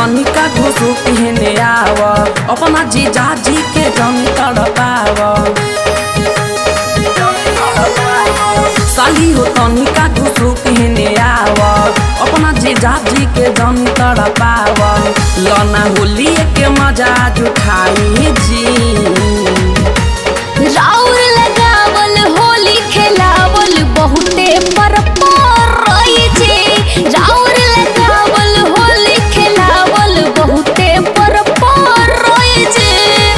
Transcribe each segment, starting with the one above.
तनिका घुसु पहने आव अपना जीजा जी के जन तड़पाव साली हो तनिका घुसु पहने आव अपना जीजा जी के जन तड़पाव लना होली के मजा जुठाई जी राउर लगावल होली खेलावल बहुते पर रही छे राउर लगावल होली खेलावल बहुते पर रही छे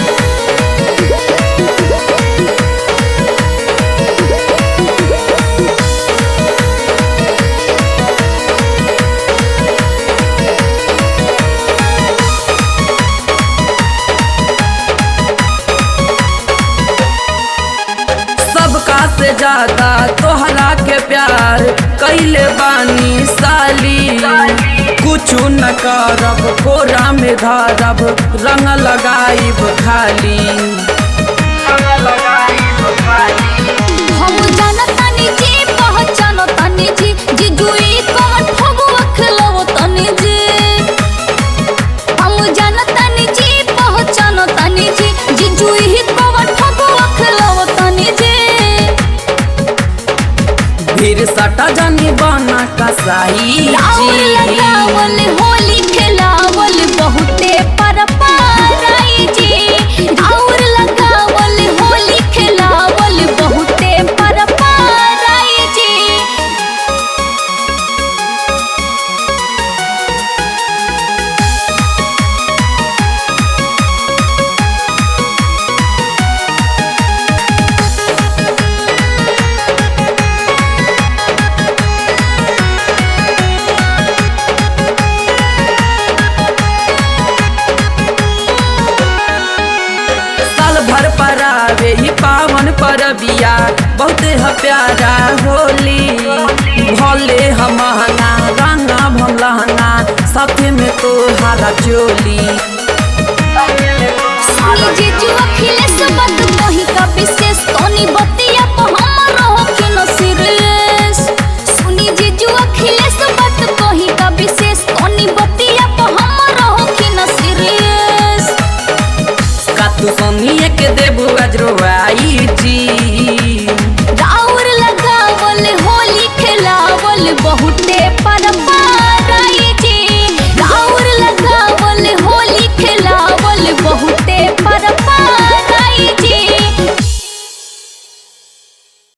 सबका से ज्यादा तोहरा के प्यार कैले बानी साली कुछु न करब कोरा में धरब रंग लगाइब खाली हम जानतानी जी पहचानतानी जी जिजुई कौन फगुआ खिलवतानी जी हम जानतानी जी पहचानतानी जी जिजुई कौन फगुआ खिलवतानी जी फिर सटा जानी बना कसाई राउर जी लगावल होली खेलावल बहुते पर पाराई जी राउर लगावल होली खेलावल बहुते पर पाराई जी साल भर परावे ही पावन परबिया बहुते ह प्यारा होली भले हम महंगा रंगा भम लहंगा साथे में तोहारा चोली सुनी जीजू अखिलेश बात कही का विशेष तोनी बतिया को हमर होखी न सीरियस सुनी जीजू अखिलेश बात कही का विशेष तोनी बतिया को हमर होखी न सीरियस का तू सोनिए के देबू अजरवाई जी